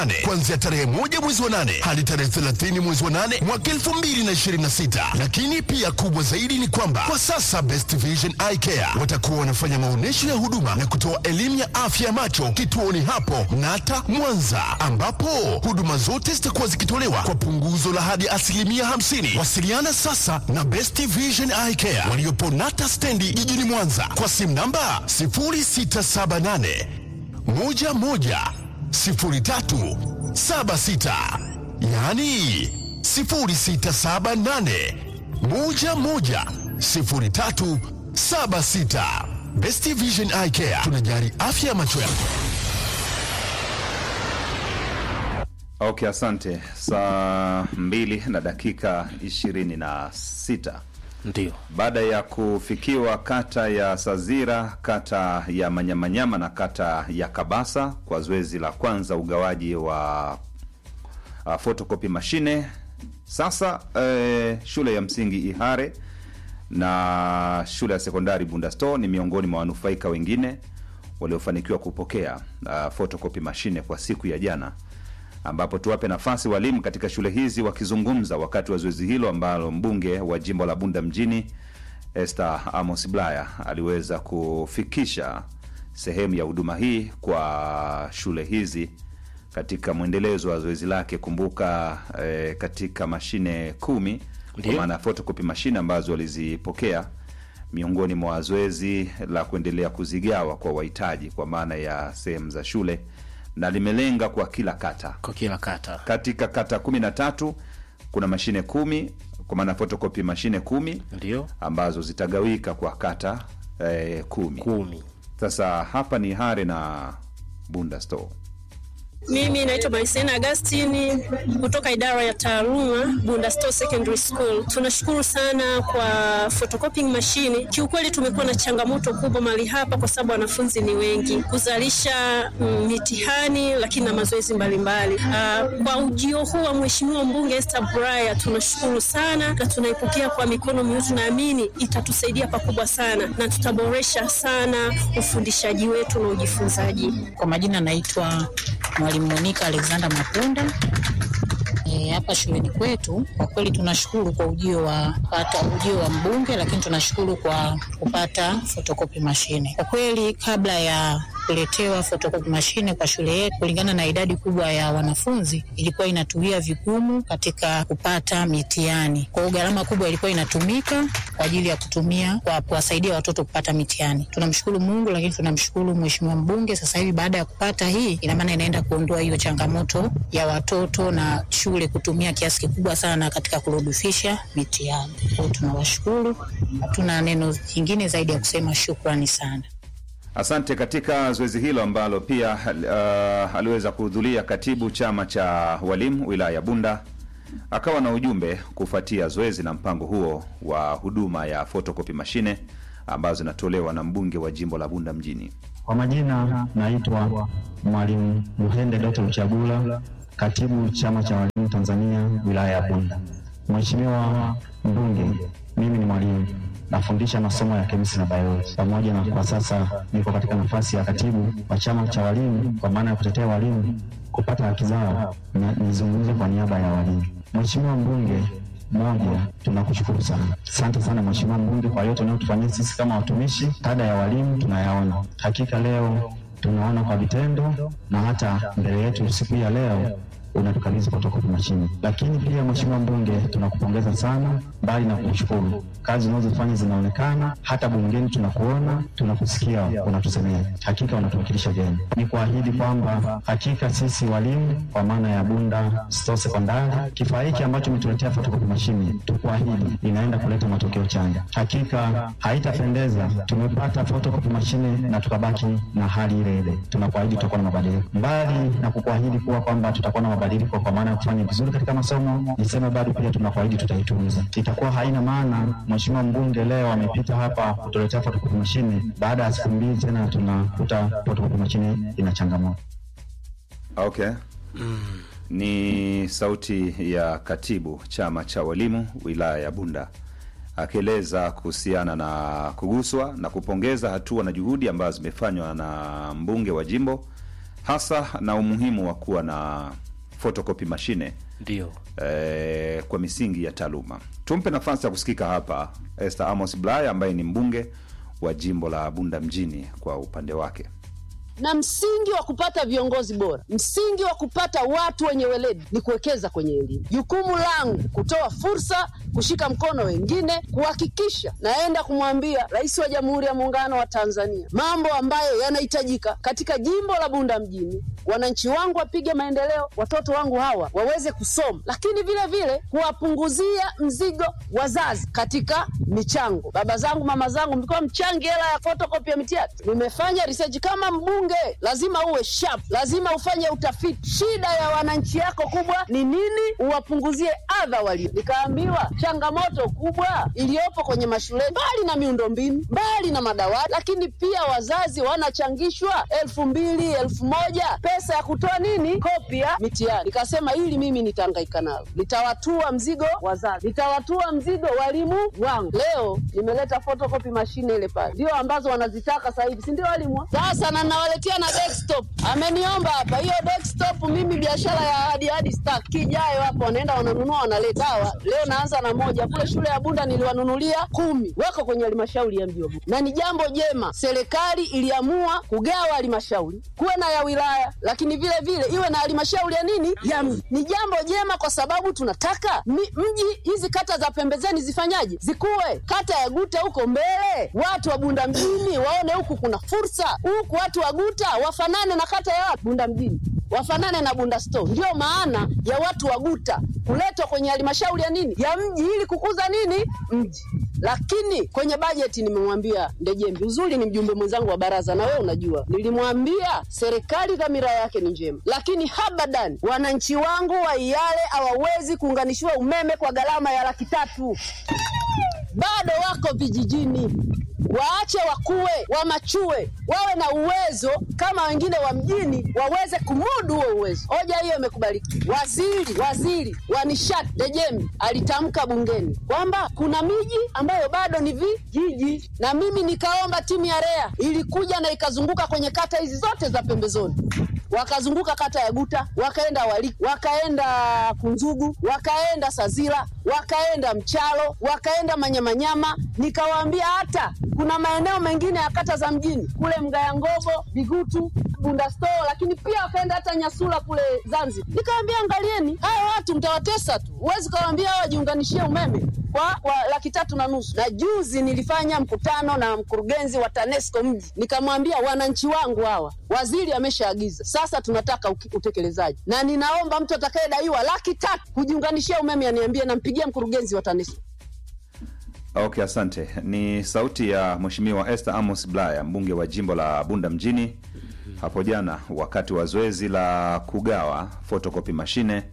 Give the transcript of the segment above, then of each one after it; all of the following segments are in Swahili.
nane kuanzia tarehe moja mwezi wa nane hadi tarehe 30 mwezi wa nane mwaka 2026. Lakini pia kubwa zaidi ni kwamba kwa sasa Best Vision Eye Care watakuwa wanafanya maonyesho ya huduma na kutoa elimu ya afya ya macho kituoni hapo Nata Mwanza, ambapo huduma zote zitakuwa zikitolewa kwa punguzo la hadi asilimia 50. Wasiliana sasa na Best Vision Eye Care waliopo Nata stendi jijini Mwanza kwa simu namba 0678 11 03 76 yaani 0678 11 03 76. Best Vision Eye Care tunajali afya ya macho yako. Okay, asante. Saa mbili na dakika ishirini na sita Ndio. baada ya kufikiwa kata ya Sazira, kata ya Manyamanyama na kata ya Kabasa kwa zoezi la kwanza ugawaji wa uh, photocopy mashine. Sasa eh, shule ya msingi Ihare na shule ya sekondari Bundasto ni miongoni mwa wanufaika wengine waliofanikiwa kupokea uh, photocopy mashine kwa siku ya jana, ambapo tuwape nafasi walimu katika shule hizi wakizungumza wakati wa zoezi hilo ambalo mbunge wa jimbo la Bunda mjini Esther Amos Blaya aliweza kufikisha sehemu ya huduma hii kwa shule hizi katika mwendelezo wa zoezi lake. Kumbuka eh, katika mashine kumi kwa Ndiyo. maana ya photocopy mashine ambazo walizipokea miongoni mwa zoezi la kuendelea kuzigawa kwa wahitaji kwa maana ya sehemu za shule, na limelenga kwa kila kata. Kwa kila kata. Katika kata kumi na tatu kuna mashine kumi kwa maana photocopy mashine kumi Ndio. ambazo zitagawika kwa kata eh, kumi. Kumi. Sasa hapa ni Hare na Bunda Store. Mimi naitwa Marisena Agustini kutoka idara ya taaluma Bunda Store Secondary School. Tunashukuru sana kwa photocopying machine. Kiukweli tumekuwa na changamoto kubwa mahali hapa kwa sababu wanafunzi ni wengi, kuzalisha mm, mitihani lakini na mazoezi mbalimbali. Ah, kwa ujio huu wa Mheshimiwa mbunge Esther Bulaya tunashukuru sana na tunaipokea kwa mikono miutu. Tunaamini itatusaidia pakubwa sana na tutaboresha sana ufundishaji wetu na ujifunzaji. Kwa majina naitwa Mwalimu Monica Alexander Mapunda. E, hapa shuleni kwetu kwa kweli tunashukuru kwa ujio wa pata ujio wa mbunge, lakini tunashukuru kwa kupata photocopy mashine. Kwa kweli kabla ya kuletewa photocopy mashine kwa shule yetu, kulingana na idadi kubwa ya wanafunzi, ilikuwa inatuia vigumu katika kupata mitihani. Kwa hiyo gharama kubwa ilikuwa inatumika kwa ajili ya kutumia kwa kuwasaidia watoto kupata mitihani. Tunamshukuru Mungu, lakini tunamshukuru Mheshimiwa mbunge. Sasa hivi baada ya kupata hii, ina maana inaenda kuondoa hiyo changamoto ya watoto na shule kutumia kiasi kikubwa sana katika kurudufisha mitihani. Kwa hiyo tunawashukuru, hatuna neno jingine zaidi ya kusema shukrani sana. Asante. Katika zoezi hilo ambalo pia uh, aliweza kuhudhuria katibu chama cha walimu wilaya ya Bunda, akawa na ujumbe kufuatia zoezi na mpango huo wa huduma ya photocopy mashine ambazo zinatolewa na mbunge wa jimbo la Bunda mjini. Kwa majina naitwa Mwalimu Luhende Doto Luchagula, katibu chama cha walimu Tanzania wilaya ya Bunda. Mheshimiwa mbunge, mimi ni mwalimu nafundisha masomo ya kemisi na biology, pamoja na kwa sasa niko katika nafasi ya katibu wa chama cha walimu, kwa maana ya kutetea walimu kupata haki zao, na nizungumze kwa niaba ya walimu. Mheshimiwa mbunge, moja, tunakushukuru sana, asante sana Mheshimiwa mbunge kwa yote unayotufanyia sisi kama watumishi. Kada ya walimu tunayaona, hakika leo tunaona kwa vitendo, na hata mbele yetu siku ya leo unatukabidhi photocopy machine. Lakini pia Mheshimiwa mbunge, tunakupongeza sana, mbali na kukushukuru, kazi unazofanya zinaonekana, hata bungeni tunakuona, tunakusikia, unatusemea, hakika unatuwakilisha vyema. Ni kuahidi kwamba hakika sisi walimu kwa maana ya Bunda Store Sekondari, kifaa hiki ambacho umetuletea photocopy machine, tukuahidi inaenda kuleta matokeo chanya. Hakika haitapendeza tumepata photocopy machine na tukabaki na hali ile ile. Tunakuahidi tutakuwa na mabadiliko, mbali na kukuahidi kuwa kwamba tutakuwa na mabadiliko kwa maana ya kufanya vizuri katika masomo, niseme bado pia tunakuahidi tutaitunza. Itakuwa haina maana Mheshimiwa mbunge leo amepita hapa kutuletea photocopy machine, baada ya siku mbili tena tunakuta photocopy machine ina changamoto. Okay. Ni sauti ya katibu chama cha walimu wilaya ya Bunda akieleza kuhusiana na kuguswa na kupongeza hatua na juhudi ambazo zimefanywa na mbunge wa jimbo hasa na umuhimu wa kuwa na photocopy mashine ndio eh, kwa misingi ya taaluma. Tumpe nafasi ya kusikika hapa Esther Amos Bulaya ambaye ni mbunge wa jimbo la Bunda mjini kwa upande wake. na msingi wa kupata viongozi bora, msingi wa kupata watu wenye weledi ni kuwekeza kwenye elimu. Jukumu langu kutoa fursa, kushika mkono wengine, kuhakikisha naenda kumwambia Rais wa Jamhuri ya Muungano wa Tanzania mambo ambayo yanahitajika katika jimbo la Bunda mjini, wananchi wangu wapige maendeleo, watoto wangu hawa waweze kusoma, lakini vile vile kuwapunguzia mzigo wazazi katika michango. Baba zangu, mama zangu, mlikuwa mchangi hela ya fotokopi ya mitihani. Nimefanya research kama mbunge, lazima uwe sharp, lazima ufanye utafiti. Shida ya wananchi yako kubwa ni nini? Uwapunguzie adha walio. Nikaambiwa changamoto kubwa iliyopo kwenye mashule, mbali na miundombinu, mbali na madawati, lakini pia wazazi wanachangishwa elfu mbili elfu moja pesa ya kutoa nini, kopi ya mitihani. Nikasema hili mimi nitahangaika nalo, nitawatua mzigo wazazi, nitawatua mzigo walimu wangu. Leo nimeleta photocopy mashine ile pale, ndio ambazo wanazitaka sasa hivi, si ndio walimu? Sasa na nawaletea na desktop, ameniomba hapa hiyo desktop. Mimi biashara ya hadi hadi stack kijayo hapo, wanaenda wananunua, wanaleta sawa. Leo naanza na moja kule shule ya Bunda, niliwanunulia kumi, wako kwenye halmashauri ya mji wa Bunda, na ni jambo jema. Serikali iliamua kugawa halmashauri kuwe na ya wilaya, lakini vile vile iwe na halmashauri ya nini ya mji. Ni jambo jema kwa sababu tunataka mi- mji hizi kata za pembezeni zifanyaje, zikuwe. Kata ya Guta huko mbele, watu wa Bunda mjini waone huku kuna fursa, huku watu wa Guta wafanane na kata ya Bunda mjini wafanane na Bunda Store. Ndio maana ya watu wa Guta kuletwa kwenye halmashauri ya nini ya mji ili kukuza nini mji. Lakini kwenye bajeti nimemwambia Ndejembi, uzuri ni mjumbe mwenzangu wa baraza, na wewe unajua, nilimwambia serikali dhamira yake ni njema, lakini habadan wananchi wangu wa Iyale hawawezi kuunganishiwa umeme kwa gharama ya laki tatu bado wako vijijini. Waache wakue, wamachue, wawe na uwezo kama wengine wa mjini, waweze kumudu huo uwezo. Hoja hiyo imekubalika. Waziri waziri wa nishati Dejemi alitamka bungeni kwamba kuna miji ambayo bado ni vijiji, na mimi nikaomba timu ya REA ilikuja na ikazunguka kwenye kata hizi zote za pembezoni wakazunguka kata ya Guta, wakaenda Wali, wakaenda Kunzugu, wakaenda Sazira, wakaenda Mchalo, wakaenda Manyamanyama. Nikawaambia hata kuna maeneo mengine ya kata za mjini kule Mgaya Ngogo, Bigutu, Bunda Store, lakini pia wakaenda hata Nyasula kule Zanzibar. Nikawaambia angalieni, haya watu mtawatesa tu, huwezi kawaambia hawa wajiunganishie umeme kwa, kwa laki tatu na nusu. Na juzi nilifanya mkutano na mkurugenzi wa TANESCO mji, nikamwambia wananchi wangu hawa, waziri ameshaagiza, sasa tunataka uki- utekelezaji, na ninaomba mtu atakayedaiwa laki tatu kujiunganishia umeme aniambie, nampigia mkurugenzi wa TANESCO. Okay, asante. Ni sauti ya Mheshimiwa Esther Amos Bulaya, mbunge wa jimbo la Bunda mjini hapo jana wakati wa zoezi la kugawa photocopy mashine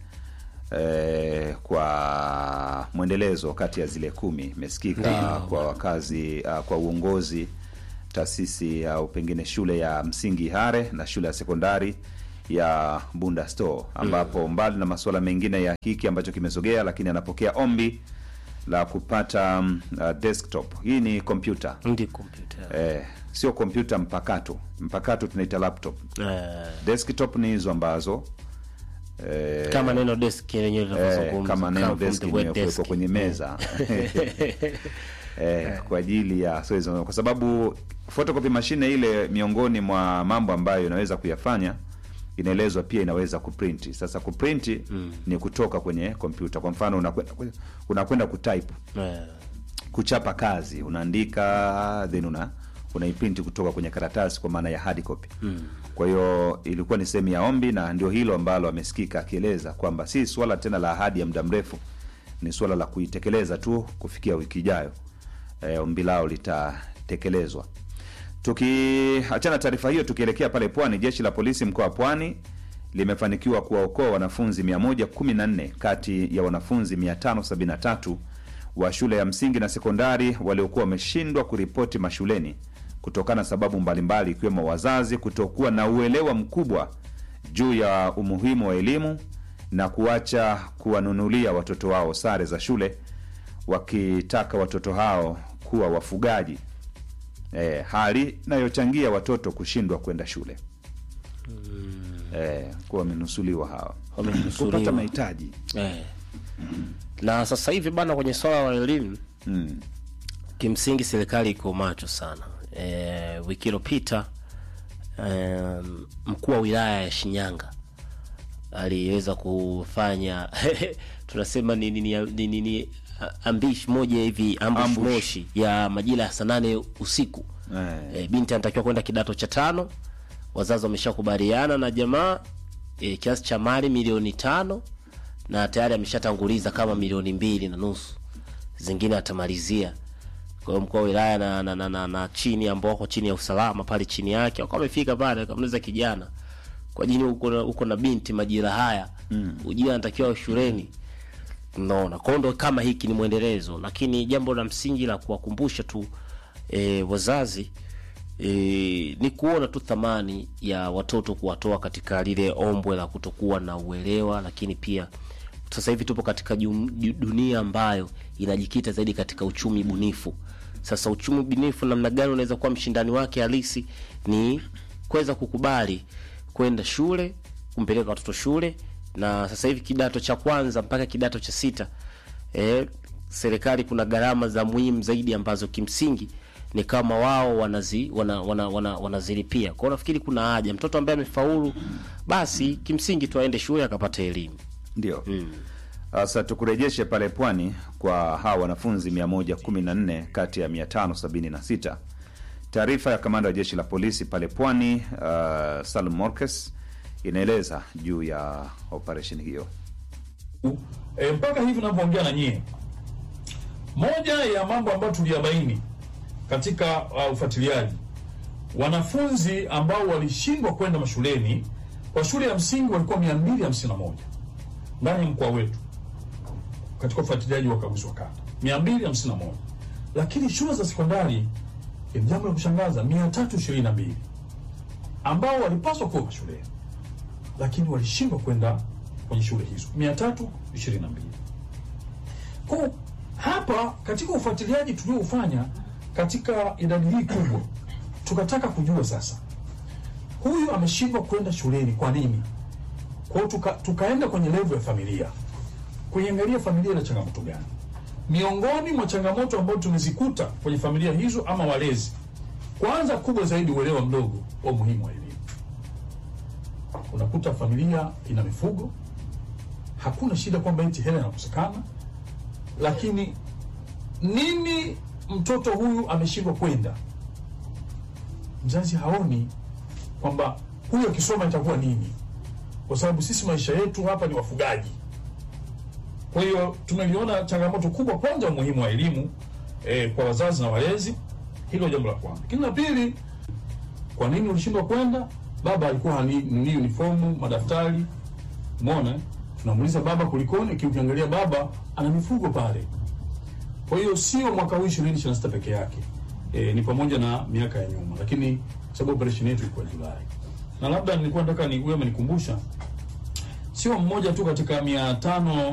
eh, kwa mwendelezo kati ya zile kumi imesikika kwa wakazi uh, kwa uongozi taasisi au pengine shule ya msingi Hare na shule ya sekondari ya Bunda Store ambapo mbali na masuala mengine ya hiki ambacho kimesogea, lakini anapokea ombi la kupata um, uh, desktop. Hii ni kompyuta ndi kompyuta eh, sio kompyuta mpakato. Mpakato tunaita laptop. eh, Desktop ni hizo ambazo eh, kama neno desk lenyewe eh, linavyozungumza kama neno come from desk the word imewekwa desk. kwenye meza eh, kwa ajili ya so hizo, kwa sababu photocopy mashine ile miongoni mwa mambo ambayo inaweza kuyafanya inaelezwa pia inaweza kuprint. Sasa kuprint ni kutoka kwenye kompyuta. Kwa mfano unakwenda unakwenda kutype Eh, kuchapa kazi unaandika then una unaiprint kutoka kwenye karatasi kwa maana ya hard copy mm. kwa hiyo ilikuwa ni sehemu ya ombi na ndio hilo ambalo amesikika akieleza kwamba si swala tena la ahadi ya muda mrefu ni swala la kuitekeleza tu kufikia wiki ijayo e, ombi lao litatekelezwa tukiachana taarifa hiyo tukielekea pale pwani jeshi la polisi mkoa wa pwani limefanikiwa kuwaokoa wanafunzi 114 kati ya wanafunzi 573 wa shule ya msingi na sekondari waliokuwa wameshindwa kuripoti mashuleni kutokana na sababu mbalimbali ikiwemo wazazi kutokuwa na uelewa mkubwa juu ya umuhimu wa elimu na kuacha kuwanunulia watoto wao sare za shule wakitaka watoto hao kuwa wafugaji e, hali inayochangia watoto kushindwa kwenda shule eh, kuwa wamenusuliwa hawa Wamenusuliwa. kupata mahitaji eh. na sasa hivi bana kwenye swala la elimu mm. kimsingi serikali iko macho sana e, wiki iliyopita e, mkuu wa wilaya ya Shinyanga aliweza kufanya tunasema ni, ni, ni, ni, ni, ni ambish moja hivi ambush, Ambush. moshi ya majira ya saa nane usiku eh. e, binti anatakiwa kwenda kidato cha tano wazazi wameshakubaliana na jamaa e, kiasi cha mali milioni tano na tayari ameshatanguliza kama milioni mbili na nusu zingine atamalizia kwa hiyo mkuu wa wilaya na, na, na, na, na chini ambao wako chini ya usalama pale chini yake wakawa wamefika pale akamuliza kijana kwa jini uko na, uko na binti majira haya mm. ujia anatakiwa shuleni naona kwao ndo kama hiki ni mwendelezo lakini jambo la msingi la kuwakumbusha tu e, wazazi e, ni kuona tu thamani ya watoto kuwatoa katika lile ombwe la kutokuwa na uelewa lakini pia sasa hivi tupo katika jum, ju- dunia ambayo inajikita zaidi katika uchumi bunifu sasa uchumi bunifu namna gani unaweza kuwa mshindani wake halisi ni kuweza kukubali kwenda shule kumpeleka watoto shule na sasa hivi kidato cha kwanza mpaka kidato cha sita eh, serikali kuna gharama za muhimu zaidi ambazo kimsingi ni kama wao wanazi wana, wana, wana, wanazilipia kwao nafikiri kuna haja mtoto ambaye amefaulu basi kimsingi tu aende shule akapata elimu ndio sasa tukurejeshe pale pwani kwa hawa wanafunzi 114 kati ya 576 taarifa ya kamanda wa jeshi la polisi pale pwani uh, salum morkes inaeleza juu ya operesheni hiyo e, mpaka hivi unavyoongea na nyie, moja ya mambo ambayo tuliyabaini katika uh, ufuatiliaji, wanafunzi ambao walishindwa kwenda mashuleni kwa shule ya msingi walikuwa 251 ndani ya mkoa wetu katika ufuatiliaji wa ukaguzi wa kata 251, lakini shule za sekondari ni jambo la kushangaza 322 ambao walipaswa kuwa mashuleni lakini walishindwa kwenda kwenye shule hizo 322. Kwa hapa katika ufuatiliaji tulioufanya katika idadi hii kubwa, tukataka kujua sasa huyu ameshindwa kwenda shuleni kwa nini? Kwa hiyo tuka, tukaenda kwenye level ya familia kuiangalia familia ina changamoto gani. Miongoni mwa changamoto ambazo tumezikuta kwenye familia hizo ama walezi, kwanza kubwa zaidi, uelewa mdogo wa umuhimu wa elimu unakuta familia ina mifugo, hakuna shida kwamba eti hela inakosekana, lakini nini mtoto huyu ameshindwa kwenda, mzazi haoni kwamba huyu akisoma itakuwa nini, kwa sababu sisi maisha yetu hapa ni wafugaji. Kwa hiyo tumeliona changamoto kubwa, kwanza umuhimu wa elimu eh, kwa wazazi na walezi, hilo jambo la kwanza. Lakini la pili, kwa nini ulishindwa kwenda? Baba alikuwa hani ni uniformu, madaftari. Umeona? eh? Tunamuuliza baba kulikoni, kiukiangalia baba ana mifugo pale. Kwa hiyo sio mwaka huu 2026 peke yake. E, ni pamoja na miaka ya nyuma, lakini kwa sababu operation yetu ilikuwa Julai. Na labda nilikuwa nataka ni wewe umenikumbusha sio mmoja tu katika mia tano